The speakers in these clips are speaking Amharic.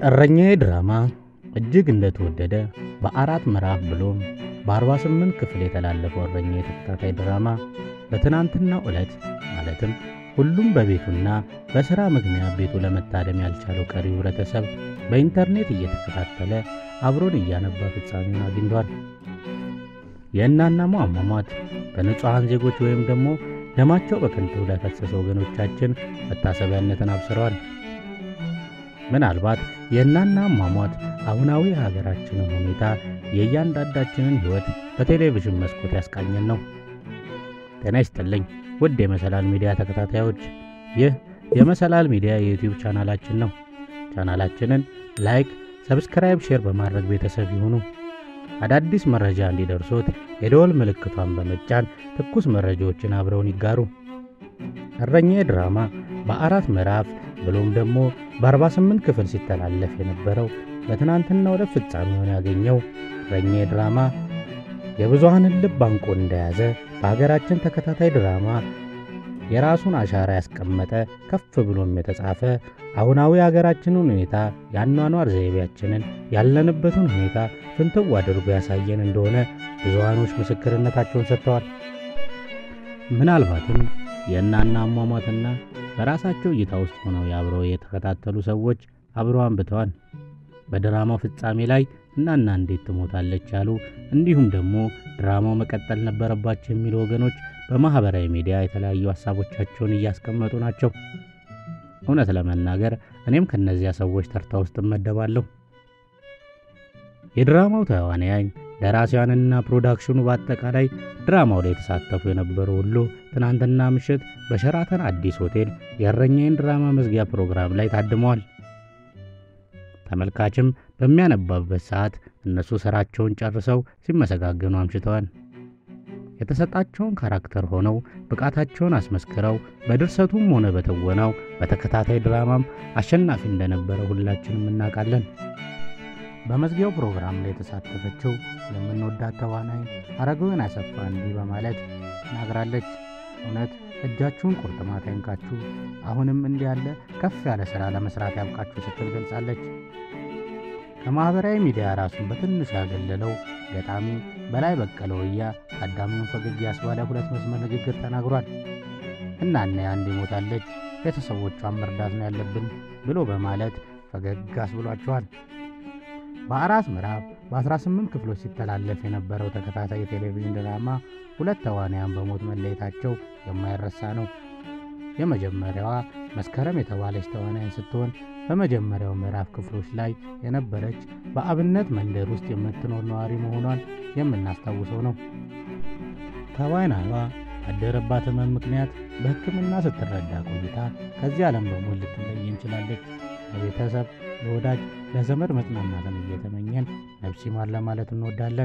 እረኛዬ ድራማ እጅግ እንደተወደደ በአራት ምዕራፍ ብሎም በ48 ክፍል የተላለፈው እረኛዬ ተከታታይ ድራማ በትናንትናው ዕለት ማለትም ሁሉም በቤቱና በሥራ ምክንያት ቤቱ ለመታደም ያልቻለው ቀሪው ህብረተሰብ በኢንተርኔት እየተከታተለ አብሮን እያነባ ፍጻሜውን አግኝቷል። የእናናሙ አሟሟት በንጹሐን ዜጎች ወይም ደግሞ ደማቸው በከንቱ ለፈሰሰ ወገኖቻችን መታሰቢያነትን አብስረዋል። ምናልባት የእናና አሟሟት አሁናዊ የሀገራችንን ሁኔታ የእያንዳንዳችንን ሕይወት በቴሌቪዥን መስኮት ያስቃኘን ነው። ጤና ይስጥልኝ ውድ የመሰላል ሚዲያ ተከታታዮች፣ ይህ የመሰላል ሚዲያ የዩቲዩብ ቻናላችን ነው። ቻናላችንን ላይክ፣ ሰብስክራይብ፣ ሼር በማድረግ ቤተሰብ ይሁኑ። አዳዲስ መረጃ እንዲደርሶት የደወል ምልክቷን በመጫን ትኩስ መረጃዎችን አብረውን ይጋሩ። እረኛዬ ድራማ በአራት ምዕራፍ ብሎም ደግሞ በ48 ክፍል ሲተላለፍ የነበረው በትናንትናው ዕለት ፍጻሜውን ያገኘው እረኛዬ ድራማ የብዙሃንን ልብ አንቆ እንደያዘ በሀገራችን ተከታታይ ድራማ የራሱን አሻራ ያስቀመጠ ከፍ ብሎም የተጻፈ አሁናዊ ሀገራችንን ሁኔታ የአኗኗር ዘይቤያችንን ያለንበትን ሁኔታ ፍንትው አድርጎ ያሳየን እንደሆነ ብዙሃኖች ምስክርነታቸውን ሰጥተዋል። ምናልባትም የእናና አሟሟትና በራሳቸው እይታ ውስጥ ሆነው የአብረው የተከታተሉ ሰዎች አብረው አንብተዋል። በድራማው ፍጻሜ ላይ እናና እንዴት ትሞታለች ያሉ እንዲሁም ደግሞ ድራማው መቀጠል ነበረባቸው የሚሉ ወገኖች በማኅበራዊ ሚዲያ የተለያዩ ሐሳቦቻቸውን እያስቀመጡ ናቸው። እውነት ለመናገር እኔም ከእነዚያ ሰዎች ተርታ ውስጥ እመደባለሁ። የድራማው ተዋናያን ደራሲያንና ፕሮዳክሽኑ በአጠቃላይ ድራማው ላይ የተሳተፉ የነበሩ ሁሉ ትናንትና ምሽት በሸራተን አዲስ ሆቴል የእረኛዬን ድራማ መዝጊያ ፕሮግራም ላይ ታድመዋል። ተመልካችም በሚያነባበት ሰዓት እነሱ ሥራቸውን ጨርሰው ሲመሰጋገኑ አምሽተዋል። የተሰጣቸውን ካራክተር ሆነው ብቃታቸውን አስመስክረው በድርሰቱም ሆነ በትወናው በተከታታይ ድራማም አሸናፊ እንደነበረ ሁላችንም እናውቃለን። በመዝጊያው ፕሮግራም ላይ የተሳተፈችው የምንወዳት ተዋናይ አረጋዊን አሰፋ እንዲህ በማለት ተናግራለች። እውነት እጃችሁን ቁርጥማት አይንካችሁ፣ አሁንም እንዲህ ያለ ከፍ ያለ ሥራ ለመሥራት ያብቃችሁ ስትል ገልጻለች። ከማኅበራዊ ሚዲያ ራሱን በትንሹ ያገለለው ገጣሚ በላይ በቀለ ወያ ታዳሚውን ፈገግ ያስባለ ሁለት መስመር ንግግር ተናግሯል። እናና አንድ ሞታለች፣ ቤተሰቦቿን መርዳት ነው ያለብን ብሎ በማለት ፈገግ አስብሏቸዋል። በአራት ምዕራፍ በ18 ክፍሎች ሲተላለፍ የነበረው ተከታታይ የቴሌቪዥን ድራማ ሁለት ተዋንያን በሞት መለየታቸው የማይረሳ ነው። የመጀመሪያዋ መስከረም የተባለች ተዋናይን ስትሆን በመጀመሪያው ምዕራፍ ክፍሎች ላይ የነበረች በአብነት መንደር ውስጥ የምትኖር ነዋሪ መሆኗን የምናስታውሰው ነው። ተዋናይዋ ባደረባት ሕመም ምክንያት በሕክምና ስትረዳ ቆይታ ከዚህ ዓለም በሞት ልትለይ እንችላለች። ለቤተሰብ፣ ለወዳጅ፣ ለዘመድ መጽናናትን እየተመኘን ነፍስ ይማር ለማለት እንወዳለን።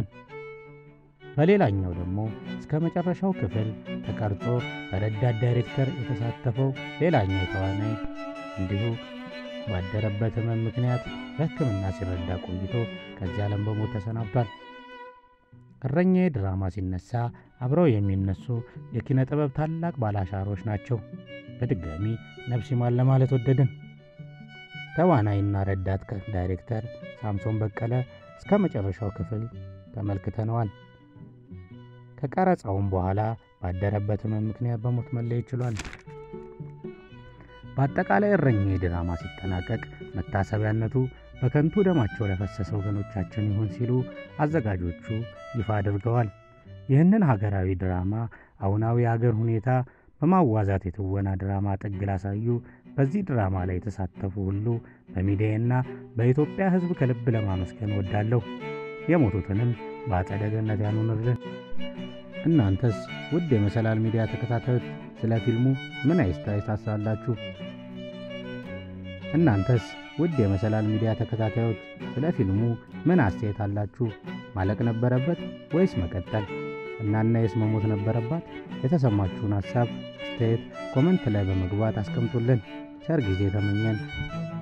በሌላኛው ደግሞ እስከ መጨረሻው ክፍል ተቀርጾ በረዳት ዳይሬክተር የተሳተፈው ሌላኛው ተዋናይ እንዲሁ ባደረበት ሕመም ምክንያት በሕክምና ሲረዳ ቆይቶ ከዚህ ዓለም በሞት ተሰናብቷል። እረኛዬ ድራማ ሲነሳ አብረው የሚነሱ የኪነ ጥበብ ታላቅ ባላሻሮች ናቸው። በድጋሚ ነፍስ ይማር ለማለት ወደድን። ተዋናይና ረዳት ዳይሬክተር ሳምሶን በቀለ እስከ መጨረሻው ክፍል ተመልክተነዋል። ከቀረጻውም በኋላ ባደረበት ሕመም ምክንያት በሞት መለየት ችሏል። በአጠቃላይ እረኛዬ ድራማ ሲጠናቀቅ መታሰቢያነቱ በከንቱ ደማቸው ለፈሰሰ ወገኖቻችን ይሁን ሲሉ አዘጋጆቹ ይፋ አድርገዋል። ይህንን ሀገራዊ ድራማ አሁናዊ የሀገር ሁኔታ በማዋዛት የትወና ድራማ ጥግ ላሳዩ በዚህ ድራማ ላይ የተሳተፉ ሁሉ በሚዲያና በኢትዮጵያ ሕዝብ ከልብ ለማመስገን ወዳለሁ። የሞቱትንም በአጸደ ገነት ያኑርልን። እናንተስ ውድ የመሰላል ሚዲያ ተከታታዮች ስለ ፊልሙ ምን አስተያየት ታሳላችሁ? እናንተስ ውድ የመሰላል ሚዲያ ተከታታዮች ስለ ፊልሙ ምን አስተያየት አላችሁ? ማለቅ ነበረበት ወይስ መቀጠል? እናናዬስ መሞት ነበረባት? የተሰማችሁን ሐሳብ አስተያየት ኮመንት ላይ በመግባት አስቀምጡልን። ቸር ጊዜ ተመኘን።